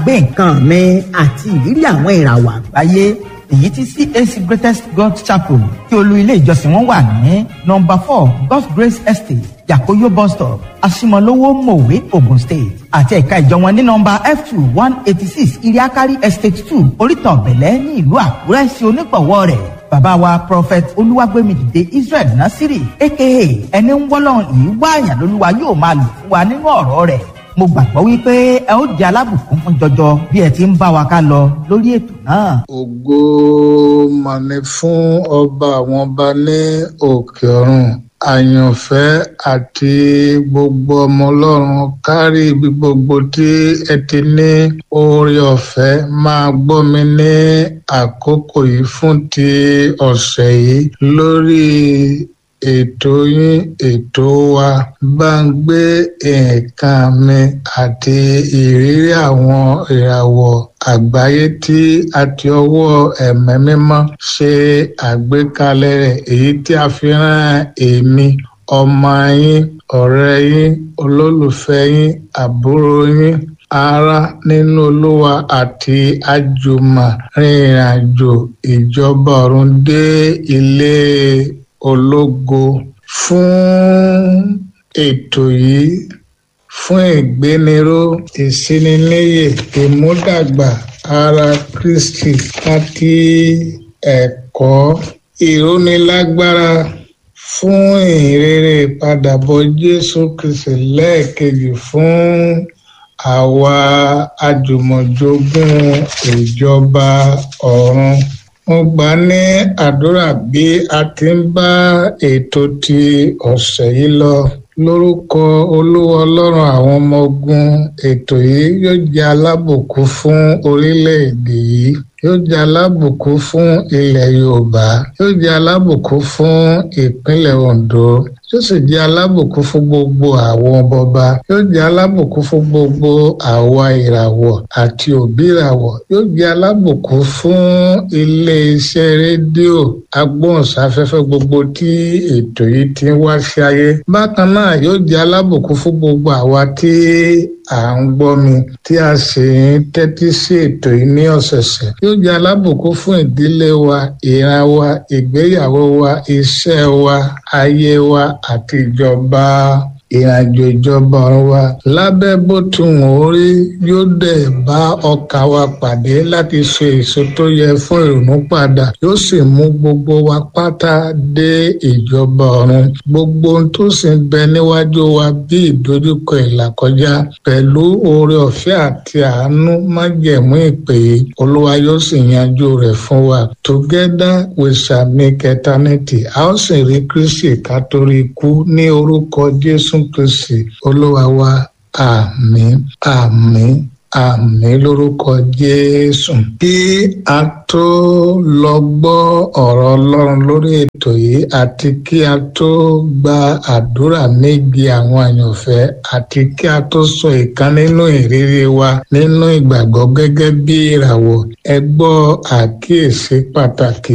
gbàgbé nǹkan mi àti ìrírí àwọn ìràwọ̀ àgbáyé èyí tí CAC Greatest God Chapel tí olú ilé ìjọsìn wọn wà ní nọ́mbà four God's Grace Estate Yakoyo bus stop Asimolowo Mowe Ogun State àti ẹ̀ka ìjọ wọn ní nọ́mbà F two one eighty six Iriakari Estate two Oríta Ọ̀bẹ̀lẹ̀ ní ìlú Àkúrẹ́ sí onígbọ̀wọ́ rẹ̀ bàbá wa prophet olúwàgbẹ́mìdìde Israel Nasiri aka ẹni ń wọ́lọ́run yìí wáàyàn lólúwa yóò máa lò fún wa nínú ọ̀rọ̀ rẹ̀ mo gbàgbọ́ wípé ẹ ó jẹ́ alábùkún fún jọjọ bí ẹ ti ń bá wa ká lọ lórí ètò náà. ògo mà ní fún ọba àwọn ọba ní òkè ọ̀run àyànfẹ́ àti gbogbo ọmọ ọlọ́run kárí ibi gbogbo tí ẹ ti ní oore ọ̀fẹ́ máa gbọ́ mi ní àkókò yìí fún ti ọ̀sẹ̀ yìí lórí ètò yín ètò wa bá ń gbé nǹkan mi àti ìrírí àwọn ìràwọ̀ àgbáyé tí a ti ọwọ́ ẹ̀mẹ́ mímọ́ ṣe àgbékalẹ̀ rẹ̀ èyí tí a fi rán èmi ọmọ yín ọ̀rẹ́ yín olólùfẹ́ yín àbúrò yín ará nínú olúwa àti àjùmọ̀ rìnrìn àjò ìjọba ọ̀run dé ilé ológo fún ètò yìí fún ìgbéniró ìsininíyè ìmúdàgbà ara Kristi àti ẹ̀kọ́ ìrónilágbára fún ìrere ìpadàbọ̀ Jésù Kristi lẹ́ẹ̀kejì fún àwa àjùmọ̀jogún ìjọba ọ̀run mo gbà ní àdúrà bí a ti ń bá ètò ti ọ̀sẹ̀ yìí lọ lórúkọ olúwa ọlọ́run àwọn ọmọ ogun ètò yìí yóò jẹ́ alábùkún fún orílẹ̀-èdè yìí yóò jẹ́ alábùkún fún ilẹ̀ yorùbá yóò jẹ́ alábùkún fún ìpínlẹ̀ ondo yóò sì jẹ́ alábùkún fún gbogbo àwọn bọba yóò jẹ́ alábùkún fún gbogbo àwa ìràwọ̀ àti òbí ìràwọ̀ yóò jẹ́ alábùkún fún iléeṣẹ́ rédíò agbóhùnsáfẹ́fẹ́ gbogbo tí ètò yìí ti ń wá sí ayé bákan náà yóò jẹ́ alábùkún fún gbogbo àwa tí à ń gbọ́ mi tí a sì ń tẹ́tí sí ètò yìí ní ọ̀sẹ̀ọ̀sẹ̀ yóò jẹ́ alábùkún fún ìdílé wa ìran wa ìgbéyàwó wa iṣẹ́ wa ayé wa àti ìjọba ìrìnàjò ìjọba ọ̀run wa lábẹ́ bó ti wọ́n rí yóò dẹ̀ bá ọkàn wa pàdé láti ṣe èso tó yẹ fún ìrònú padà yóò sì mú gbogbo wa pátá dé ìjọba ọ̀run gbogbo ohun tó sì ń bẹ níwájú wa bí ìdojúkọ ìlàkọjá pẹ̀lú oore ọ̀fẹ́ àti àánú májẹ̀mú ìpè olúwa yóò sì yanjú rẹ̀ fún wa together we shall make eternity a ó sì rí kristi ká torí ikú ní orúkọ jésù kristi olúwa wa àmín àmín àmín lórúkọ jésù kí a tó lọ gbọ́ ọ̀rọ̀ ọlọ́run lórí ètò yìí àti kí a tó gba àdúrà méjì àwọn àyànfẹ́ àti kí a tó sọ ìkan nínú ìrírí wa nínú ìgbàgbọ́ gẹ́gẹ́ bí ìràwọ̀ ẹ gbọ́ àkíyèsí pàtàkì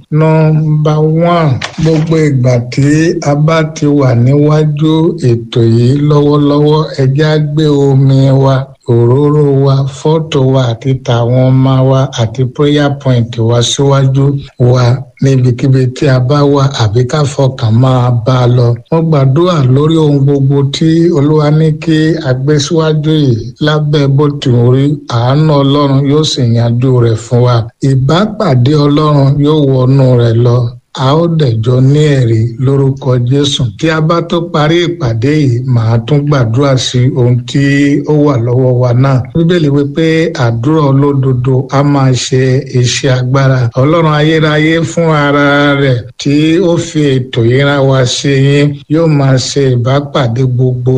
nọ́mbà one gbogbo ìgbà tí a bá ti wà níwájú ètò yìí lọ́wọ́lọ́wọ́ ẹ já gbé omi wa òróró wa fọ́tò wa àti tàwọn ọmọ wa àti prayer point wa síwájú wa níbikíbi tí a bá wà àbí ká fọkàn máa bá a lọ. wọ́n gbàdúrà lórí ohun gbogbo tí olúwa ní kí a gbé síwájú yìí lábẹ́ bó ti ń rí àánú ọlọ́run yóò sì yanjú rẹ̀ fún wa. ìbápàdé ọlọ́run yóò wọnú rẹ̀ lọ a ó dẹ̀jọ́ ní ẹ̀rí lórúkọ jésù tí a bá tó parí ìpàdé yìí màá tún gbàdúrà sí ohun tí ó wà lọ́wọ́ wa náà bíbélì wípé àdúrà olódodo a máa ṣe iṣẹ́ agbára ọlọ́run ayérayé fún ara rẹ̀ tí ó fi ètò yìí rán wa sí yín yóò máa ṣe ìbápàdé gbogbo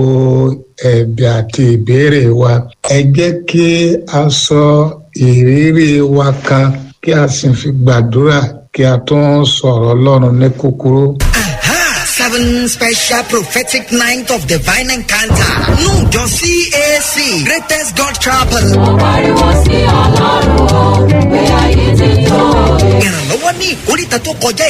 ẹ̀bẹ̀ àti ìbéèrè wa ẹ jẹ́ kí a sọ ìrírí wa kan kí a sì fi gbàdúrà kí a tún sọ̀rọ̀ ọlọ́run ní kúkúrú. seven special prophetic night of divine encounter. Nújọ CAC Greatest God Chapel. Mo pariwo sí ọlọ́run o, pé ayé ti tó. Ìrànlọ́wọ́ ní ìkórìtà tó kọjá